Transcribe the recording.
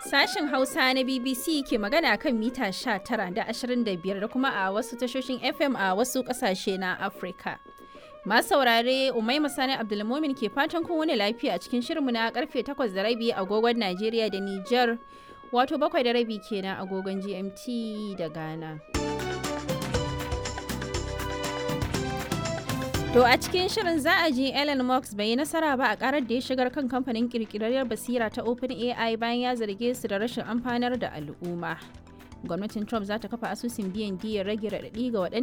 Sashen Hausa na BBC ke magana kan mita 19 da 25 da kuma a wasu tashoshin FM a wasu ƙasashe na Afirka. Masu saurare Umai Sani Abdulmumin ke fatan kun wani lafiya a cikin shirinmu na karfe 8 da rabi agogon Najeriya da Nijar wato bakwai da rabi kenan agogon GMT da Ghana. To a cikin shirin za a ji Elon Musk bai yi nasara ba a karar da ya shigar kan kamfanin kirkirarriyar basira ta OpenAI bayan ya zarge su da rashin amfanar da al'umma. Gwamnatin Trump za ta kafa asusun biyan diyar rage raɗaɗi ga waɗanda